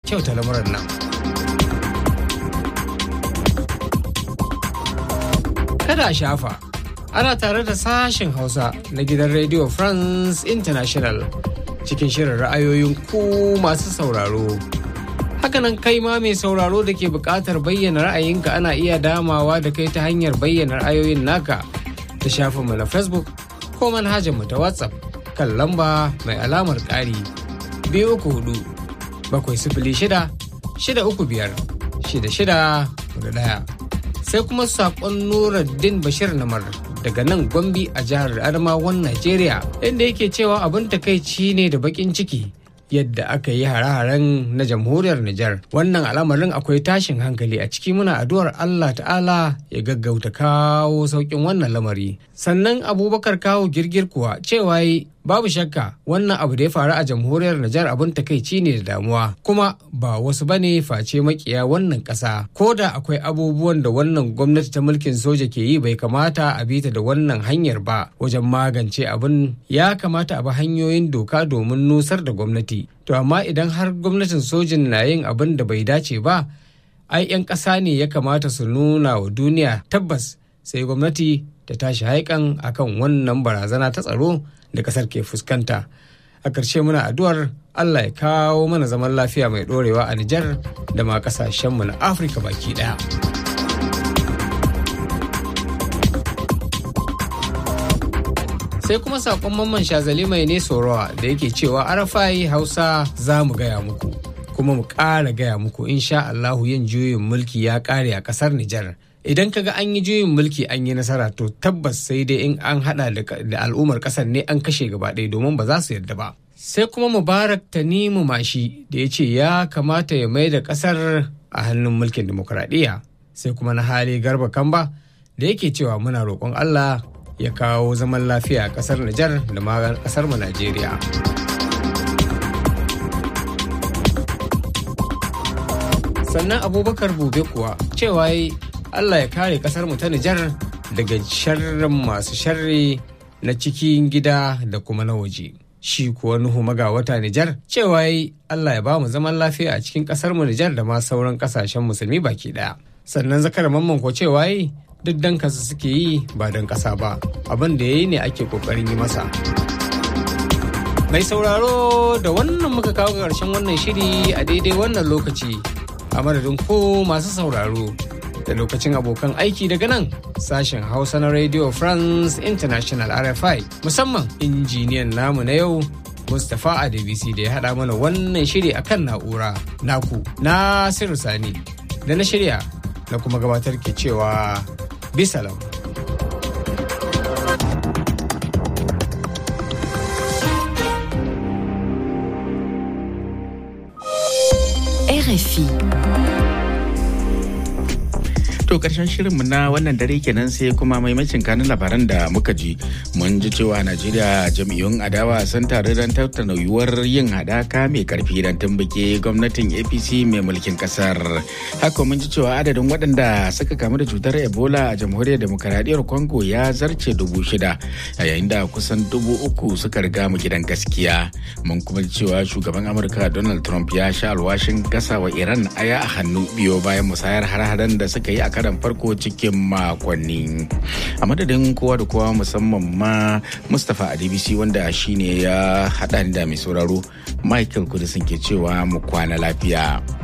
kyauta lamuran nan. Kada a shafa, ana tare da sashen Hausa na gidan Radio France International cikin shirin ra'ayoyin ku masu sauraro. Hakanan kai ma mai sauraro da ke buƙatar bayyana ra'ayinka ana iya damawa da kai ta hanyar bayyana ra'ayoyin naka ta shafinmu na Facebook ko manhajarmu ta WhatsApp kan lamba mai alamar ƙari biyu uku hudu bakwai sifili shida shida uku biyar shida shida hudu ɗaya. Sai kuma saƙon Nuruddin Bashir Namar daga nan Gombe a jihar Adamawan Najeriya inda yake cewa abin takaici ne da baƙin ciki yadda aka yi hare-haren na jamhuriyar Nijar. Wannan al'amarin akwai tashin hankali a ciki muna addu'ar Allah ta'ala ya gaggauta kawo sauƙin wannan lamari. Sannan abubakar kawo girgir kuwa cewa yi babu shakka wannan abu da ya faru a jamhuriyar Nijar abin takaici ne da damuwa kuma ba wasu bane face makiya wannan ƙasa. Ko da akwai abubuwan da wannan gwamnati ta mulkin soja ke yi bai kamata a bi ta da wannan hanyar ba wajen magance abin ya kamata a bi hanyoyin doka domin nusar da gwamnati. To amma idan har gwamnatin sojin na yin abin da bai dace ba, ai 'yan ƙasa ne ya kamata su nuna wa duniya tabbas sai gwamnati ta tashi haikan akan wannan barazana ta tsaro da ƙasar ke fuskanta. A ƙarshe muna addu'ar Allah ya kawo mana zaman lafiya mai ɗorewa a Nijar da ma ƙasashenmu na Afirka baki ɗaya. sai kuma sakon mamman shazali mai ne sorowa da yake cewa arafai hausa za mu gaya muku kuma mu ƙara gaya muku insha Allahu yin juyin mulki ya ƙare a ƙasar Nijar. Idan kaga an yi juyin mulki an yi nasara to tabbas sai dai in an hada da al'ummar ƙasar ne an kashe gaba ɗaya domin ba za su yarda ba. Sai kuma Mubarak Tanimu Mashi da ya ce ya kamata ya mai da ƙasar a hannun mulkin demokuraɗiyya. Sai kuma na hali Garba Kamba da yake cewa muna roƙon Allah ya kawo zaman lafiya a kasar Nijar da ma kasar mu Najeriya. Sannan Abubakar Bube kuwa cewa yi Allah ya kare kasar mu ta Nijar daga sharrin masu sharri na cikin gida da kuma na waje. Shi kuwa Nuhu magawata Nijar cewa yi Allah ya ba mu zaman lafiya a cikin kasar mu Nijar da ma sauran kasashen musulmi baki daya. Sannan zakar mamman ko cewa yi duk dan kasa suke yi ba don kasa ba abin da ya yi ne ake kokarin yi masa mai sauraro da wannan muka kawo ƙarshen wannan shiri a daidai wannan lokaci a madadin ko masu sauraro da lokacin abokan aiki daga nan sashen hausa na radio france international rfi musamman injiniyan namu na yau mustapha adebisi da ya haɗa mana wannan shiri akan na'ura naku nasiru sani da na shirya na kuma gabatar ke cewa bisalam. RFI. To karshen shirinmu na wannan dare kenan sai kuma maimacin kanun labaran da muka ji mun ji cewa Najeriya jam'iyyun adawa sun taru don tattauna yiwuwar yin hadaka mai karfi don tumbuke gwamnatin APC mai mulkin kasar. Haka mun ji cewa adadin waɗanda suka kamu da cutar Ebola a jamhuriyar demokaradiyyar Congo ya zarce dubu shida yayin da kusan dubu uku suka riga mu gidan gaskiya. Mun kuma ji cewa shugaban Amurka Donald Trump ya sha alwashin gasawa Iran aya a hannu biyo bayan musayar har-haren da suka yi a karan farko cikin makonni a madadin kowa da kowa musamman ma mustapha adbc wanda shine ya haɗa da mai sauraro michael kudisin ke cewa mu kwana lafiya